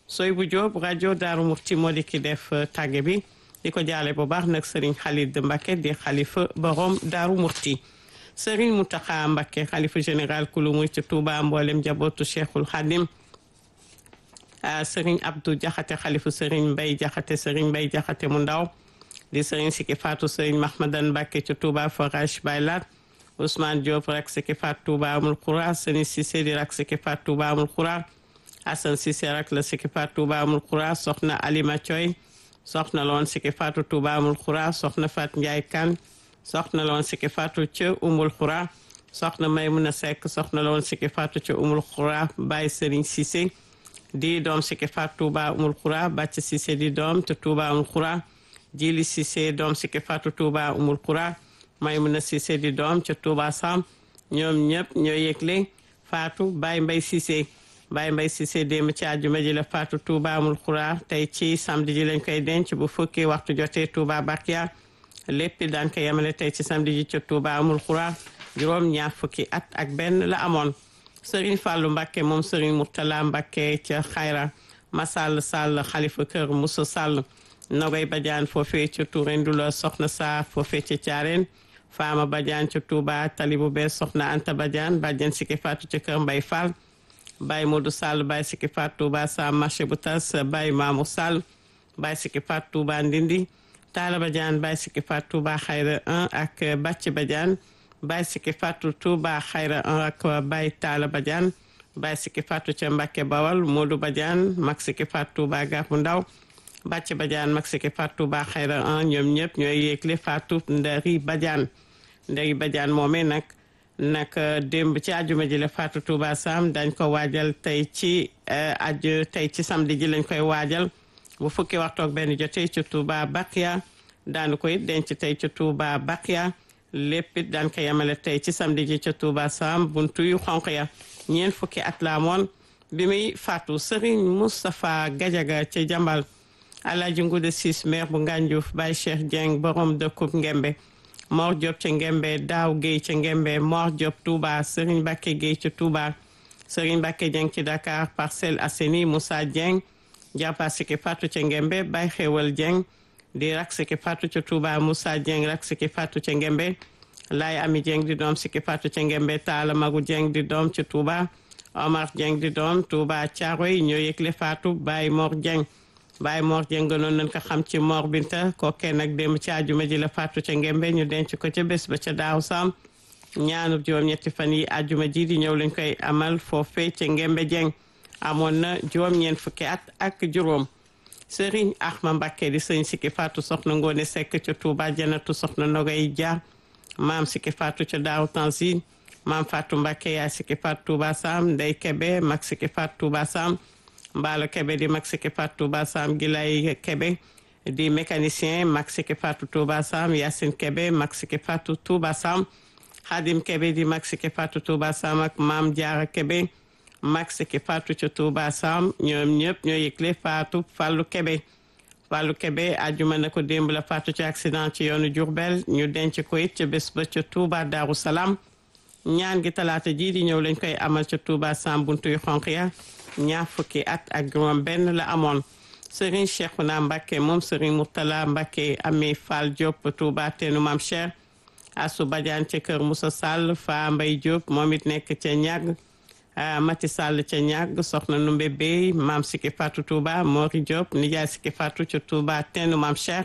soy bu Jóob rajo Daaru Muxti moo di ki def tàgge bi di ko jaale bu baax nag sëriñ Xalid Mbacke di xalifa borom Daaru Muxti sëriñ Mountakha Mbacke xalifa général kulu muy ci Touba mboolem jabootu Cheikhul Khadim sëriñ Abdou Jaxate xalifa sëriñ Mbay Jaxate sëriñ Mbay Jaxate mu ndaw di sëriñ Siki Fatou sëriñ Mahmadan Mbacke ci Touba forage Baylat Ousmane Diop rak Siki Fatou Touba amul xura sëriñ Cissé di rak Siki Fatou Touba amul xura Assane Cissé rak la Siki Fatou Touba amul xura soxna Alima Thioy soxna loon Siki Fatou Touba amul xura soxna Fat Ndiaye Kane soxna loon Siki Fatou ca umul xura soxna Maymuna Seck soxna loon Siki Fatou ca umul xura Baye Serigne Cissé di doom Siki Fatou Touba umul xura Bàcc Cissé di doom te Touba umul xura Jili Cissé doom Siki Fatou Touba umul xura Maymuna Cissé di doom ca Touba Sam ñoom ñëpp ñoo yëgle Fatou Baye Mbay Cissé Baye Mbay Cissé démb ci àjjuma ji la Fatou Touba amul xura tey ci samedi ji lañ koy denc bu fukki waxtu jotee Touba Bakia lépp daan ko yemale tey ci samedi ji ca Touba amul xura juróom ñaar fukki at ak benn la amoon Serigne Fallou Mbacké moom Serigne Mourtala Mbacké ca Xayra Masall Sall xalifa kër Moussa Sall Nogoy Badiane foofee ca Touré Ndula soxna saa foofee ca Thiarène Fama Badiane ca Touba tali bu bees soxna Anta Badiane bàjjen Siki Fatou ca kër Mbay Fall Baye Modou Sall Baye Siki Fatou Touba sa marché bu tas Baye Mamou Sall Baye Siki Fatou Touba Ndindi Talla Badiane Baye Siki Fatou Touba Xayra 1 ak Bàcc Badiane Baye Siki Fatou Touba Xayra 1 ak Baye Talla Badiane Baye Siki Fatou ca Mbacke Bawal Modou Badiane Mag Siki Fatou Touba Gàppu Ndaw Bàcc Badiane Mag Siki Fatou Touba Xayra 1 ñoom ñëpp ñooy yéegle Fatou Ndari Badiane Ndari Badiane moomee nag nag démb ci àjjuma ji la Fatou Touba Sam dañ ko waajal tey ci aju tey ci samedi ji lañ koy waajal bu fukki waxtu ak benn jotee ci Touba Bakia daanu ko it denc tey ci Touba Bakia lépp it daan ko yemale tey ci samedi ji ca Touba Sam buntu yu xonq ya ñeent fukki at la amoon bi muy faatu Serigne Moustapha Gadiaga ca Jambal Alaaji Ngude Sis maire bu Ngànjuuf Baye Cheikh Dieng borom dëkkub Ngembe Mor Diop ca Ngembe Daaw Guèye ca Ngembe Mor Diop Touba Serigne Bakke Guèye ca Touba Serigne Bakke Dieng ci Dakar Parcelles Assainies Moussa Dieng jàppa Siki Fatou ca Ngembe Baye Xewal Dieng di rak Siki Fatou ca Touba Moussa Dieng rak Siki Fatou ca Ngembe Laay Ami Dieng di doom Siki Fatou ca Ngembe Taala Magu Dieng di doom ca Touba Omar Dieng di doom Touba Thiaroy ñoo yëgle Fatou Baye Mor Dieng Baye Mor Dieng gënoon nañ ko xam ci Mor Binta kookee nag démb ci àjjuma ji la Fatou ca Ngembe ñu denc ko ca bés ba ca daaw sam ñaanu juróom-ñetti fan yi àjjuma ji di ñëw lañ koy amal foofee ca Ngembe Dieng amoon na juróom-ñeent fukki at ak juróom Serigne Ahma Mbacké di sëñ Siki Fatou soxna Ngone Seck ca Touba Janatu soxna Nogay Dia maam Siki Fatou ca Daaw Tanzine maam Fatou Mbacké yaay Siki Fatou Touba Sam Ndey Kebe mag Siki Fatou Touba Sam Mbaalo Kebe di mag Siki Fatou Touba Sam Gilay Kebe di mécanicien mag Siki Fatou Touba Sam Yacine Kebe mag Siki Fatou Touba Sam Khadim Kebe di mag Siki Fatou Touba Sam ak maam Diarra Kebe mag Siki Fatou ca Touba Sam ñoom ñëpp ñoo yëgle Fatou Fallou Kebe Fallou Kebe ajuma na ko démb la Fatou ci accident ci yoonu Diourbel ñu denc ko it ca bés ba ca Touba Darou Salaam ñaan gi talaata jii di ñëw lañ koy amal ca Touba Sam buntu yu xonq ya ñaar fukki at ak juróom benn la amoon Serigne Cheikhouna Mbacké moom Serigne Mourtala Mbacké Ami Fall Diop Touba teenu Mam Cheikh Assou Badiane ca kër Moussa Sall Fa Mbay Diop moom it nekk ca ñàgg Mati Sall ca ñàgg soxna Numbe Bey maam Siki Fatou Touba Mori Diop nijaay Siki Fatou ca Touba teenu Mam Cheikh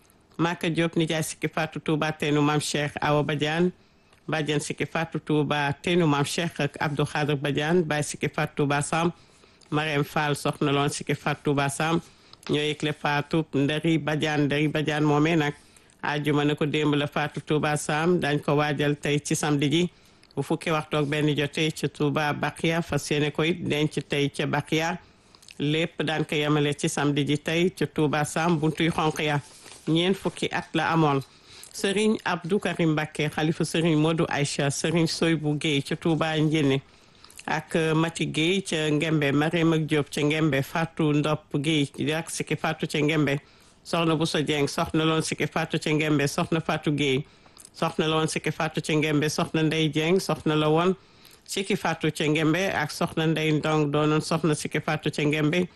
Maka Diop nijaay Siki Fatou Touba teenu Mam Cheikh Awa Badiane Badiane Siki Fatou Touba teenu Mam Cheikh ak Abdou Khadir Badiane Baye Siki Fatou Touba Sam Marème Fall soxna loon Siki Fatou Touba Sam ñoo yëgle Fatou Ndari Badiane Ndari Badiane moomee nag ajuma na ko démb la Fatou Touba Sam dañ ko waajal tey ci samedi ji bu fukki waxtu ak benn jotee ca Touba Bakia fas yéene ko it denc tey ca Bakia lépp daan ko yemale ci samedi ji tey ca Touba Sam buntuy xonq ya ñeent fukki at la amoon Serigne Abdou Karim Mbacké xalifa Serigne Modou Aïcha Serigne Soybou Guèye ca Touba Njéné ak Mati Guèye ca Ngembe Mariam ak Diop ca Ngembe Fatou Ndop Guèye ak Siki Fatou ca Ngembe soxna Bousso Dieng soxna loon Siki Fatou ca Ngembe soxna Fatou Guèye soxna la woon Siki Fatou ca Ngembe soxna Ndey Dieng soxna la woon Siki Fatou ca Ngembe ak soxna Ndey Ndong doonoon soxna Siki Fatou ca Ngembe